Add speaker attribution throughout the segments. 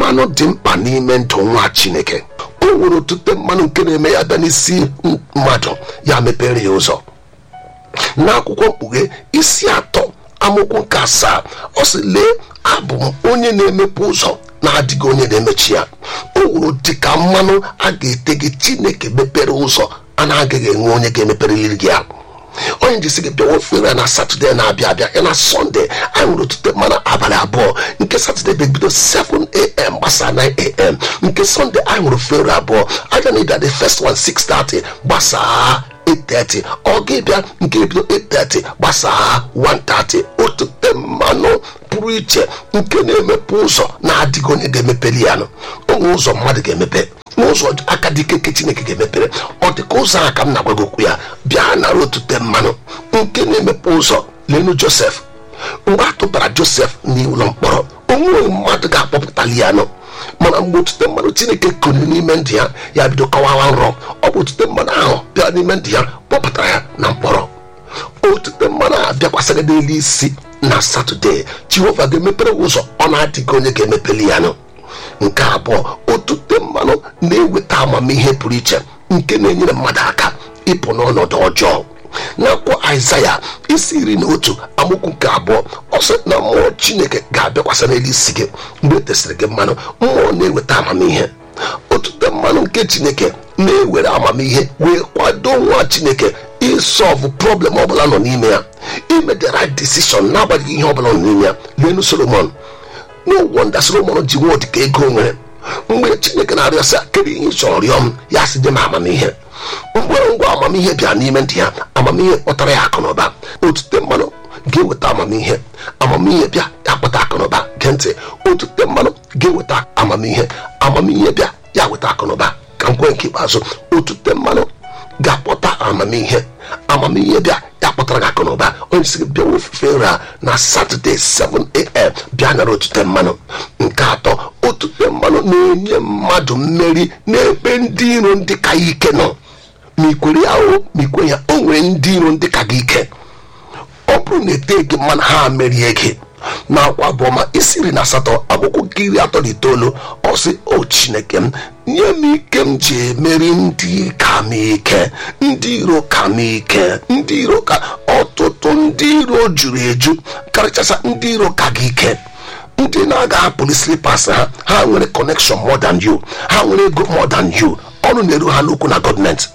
Speaker 1: mmanụ dị mkpa n'ime ndụ nwa chineke o nwere otute mmanụ nke na-eme ya bịa n'isi mmadụ ya mepere ya ụzọ n'akwụkwọ mkpughe isi atọ amaokwu nke asaa ọ sị lee abụ m onye na-emepe ụzọ na-adịghị onye na-emechi ya o nwere dịka mmanụ a ga-ete gị chineke mepere ụzọ a na-agaghị enwe onye ga-emepereli gị ya onye jisi gị bịawa ofere na satọde na-abịa abịa ya na sọnde anyị nwere otute mmanụ abalị abụọ nke satọde ga-ebido 7am gbasaa 9am nke sọnde anyị nwere ofere abụọ aja na ịbịa the first one 630 gbasaa 8:30 ọ ga-ebịa nke ebido 8:30 gbasaa 1:30 otute mmanụ pụrụ iche nke na-emepe ụzọ na-adịghị onye ga-emepeli ya nụ onwe ụzọ mmadụ ga-emepe n'ụzọ aka dị ike chineke ga-emepere ọ dị ka ụzọ a ka m na-agwago okwu ya bịa nara otute mmanụ nke na-emepe ụzọ lenu josef mgbe a tụbara josef n'ụlọ mkpọrọ onweghị mmadụ ga-akpọpụtali ya nụ mana mgbe otute mmanụ chineke kụrụ n'ime ndị ya ya bido kọwawa nrọ ọ bụ otute mmanụ ahụ bịara n'ime ndị ya kpọpụtara ya na mkpọrọ otute mmanụ ahụ bịakwasịrị n'elu isi na satọde jehova ga-emepere ụzọ ọ na-adịghị onye ga-emepeli ya nụ nke abụọ otute mmanụ na-eweta amamihe pụrụ iche nke na-enyere mmadụ aka ịpụ n'ọnọdụ ọjọọ n'akwụkwọ aịzaya isi iri na otu amaokwu nke abụọ ọ sị na mmụọ chineke ga-abịakwasị n'elu isi gị mgbe e tesịrị gị mmanụ mmụọ na-eweta amamihe otute mmanụ nke chineke na-ewere amamihe wee kwado nwa chineke ịsọlvụ problem ọbụla nọ n'ime ya ime the right decision n'agbanyeghị ihe ọbụla nọ n'ime ya lenu solomon n'ụgwọ nda solomon ji nwa dịka ego nwere mgbe chineke na-arịọ sị kedu ihe ị chọrọ rịọ m ya sị dị m amamihe mgbe ngwa amamihe bịa n'ime ndị ya amamihe kpọtara ya akụ na ụba otute mmanụ ga-eweta amamihe amamihe bịa ya kpọta akụ na ụba gee ntị otute mmanụ ga-eweta amamihe amamihe bịa ya weta akụ na ụba ka nkwe nke ikpeazụ otute mmanụ ga-akpọta amamihe amamihe bịa ya kpọtara gị akụ na ụba onye si gị bịa ofufe nri a na satọde 7am bịa nara otute mmanụ nke atọ otute mmanụ na-enye mmadụ mmeri n'ebe ndị iro ndị ka ya ike nọ ma ikwere ya o ma ikwe ya o nwere ndị iro ndị ka gị ike ọ bụrụ na ete gị mmanụ ha merie gị na akwa abụọma isiri na asatọ akwụkwọ nke iri atọ na itoolu ọ sị o chineke m nye m ike m ji emeri ndị ka m ike ndị iro ka m ike ndị iro ka ọtụtụ ndị iro juru eju karịchasị ndị iro ka gị ike ndị na-aga hapụrụ slipas ha ha nwere connection more than you ha nwere ego more than you ọrụ na-eru ha n'ukwu na gọọmenti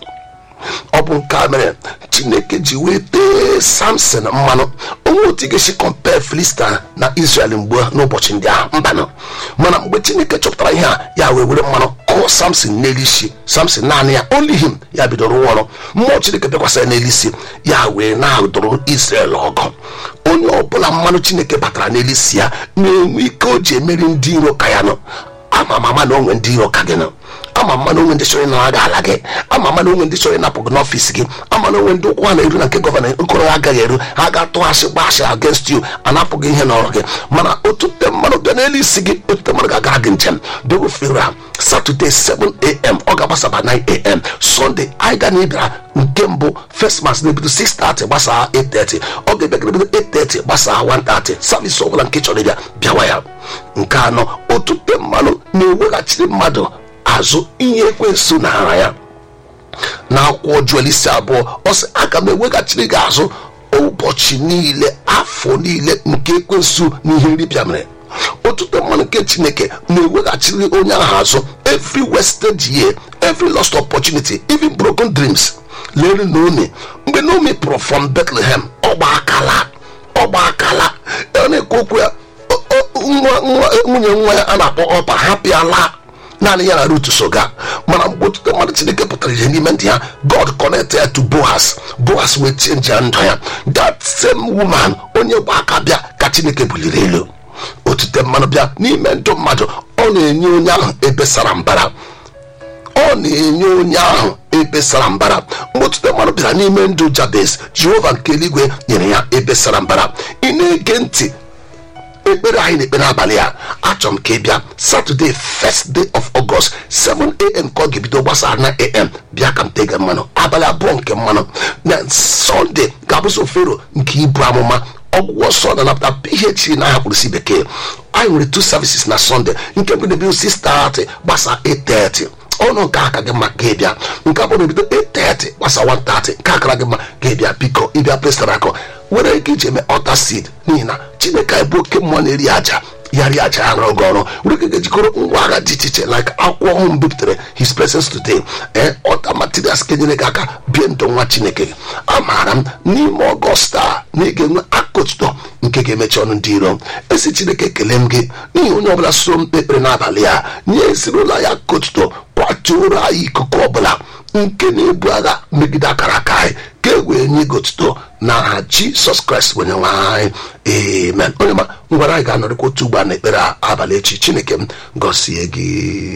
Speaker 1: ọ bụ nke a mere chineke ji wee tee samson mmanụ onwe otu ga-esi kọmpe filista na israel mgbe n'ụbọchị ndị ahụ mbanụ mana mgbe chineke chọpụtara ihe a ya wee were mmanụ kụọ samson n'elu isi samson naanị ya only him ya bidoro rụọ ọrụ mmụọ chineke bịakwasịrị n'elu isi ya wee na-adụrụ israel ọgụ onye ọbụla mmanụ chineke batara n'elu isi ya na-enwe ike o ji emeri ndị iro ka ya nọ ama mama na onwe ndị iro ka gị nọ ama mma na onwe ndị chọrọ ịnara gị ala gị ama mma na onwe ndị chọrọ ịnapụ gị n'ọfịs gị ama na onwe ndị ụkwụ ha na-eru na nke gọvanọ okoro ha agaghị eru ha ga-atụghasị gbasị against you anapụ gị ihe n'ọrụ gị mana otute mmanụ bịa n'elu isi gị otute mmanụ ga-agara gị njem bịa fere a satọde 7am ọ ga-agbasaba 9am sọnde anyị ga na ịbịara nke mbụ first mass na-ebido 6:30 gbasaa 8:30 ọ ga-ebịa ga-ebido 8:30 gbasaa 1:30 savis ọbụla nke chọrọ ịbịa bịawa ya nke anọ otute mmanụ na-eweghachiri mmadụ azụ ihe ekwensu nara ya na akwụkwọ juel isi abụọ ọ sị aga m eweghachiri gị azụ ụbọchị niile afọ niile nke ekwensu na ihe nripịa mere otute mmanụ nke chineke na-eweghachiri onye ahụ azụ every wasted year every lost opportunity even broken dreams lere naomi mgbe naomi pụrụ from bethlehem ọgba akala ọgba akala ọ na-ekwu okwu ya nwunye nwa ya a na-akpọ ọpa hapịala naanị ya na rut soga mana mgbe otute mmadụ chineke pụtara ihe n'ime ndị ya god connect ya to boas boas wee change ya ndụ ya that same woman onye gba aka bịa ka chineke buliri elu otute mmanụ bịa n'ime ndụ mmadụ ọ na-enye onye ahụ ebe sara mbara ọ na-enye onye ahụ ebe sara mbara mgbe otute mmanụ bịara n'ime ndụ jabez jehova nke eluigwe nyere ya ebe sara mbara ị na-ege ntị ekpere anyị na-ekpe n'abalị a achọrọ m ka ị bịa satọde first day of august 7am ka ọ ga-ebido gbasara na am bịa ka m tega mmanụ abalị abụọ nke mmanụ na sọnde ga-abụzi ofero nke ibu amụma ọgwụgwọ nsọ na-anapụta phd na aha mkpụrụsi bekee anyị nwere two services na sunday nke bụ na-ebido 6:30 gbasa 8:30 ọnụ nke aka gị mma ka ịbịa nke bụ na ebido 8:30 gbasa 1:30 nke akara gị mma ka ịbịa biko ịbịa prestara akọ were ike iji eme ọta seed n'ihi na chineke anyị bụ oke mmụọ na-eri aja ya rie aja ya rụrụ gị ọrụ were ike ga-ejikọrọ ngwa agha dị iche iche like akwụkwọ ọhụụ m bipụtare his presence today ee ọta materials ka enyere gị aka bie ndụ nwa chineke gị amaara m n'ime ọgọst a na ị ga-enwe akụtụtọ nke ga-emechi ọnụ ndị iro esi chineke ekele m gị n'ihi onye ọbụla soro m kpekpere n'abalị a nye ezinụlọ ya akụtụtọ kwatuoro anyị ikuku ọbụla nke na-ebu agha megide akara aka anyị ka e wee nye gị otuto n'aha jisọs kraịst onye nwe anyị amen onye ma ngwara anyị ga-anọrịkwa otu ugbo a na ekpere abalị echi chineke m gọzie gị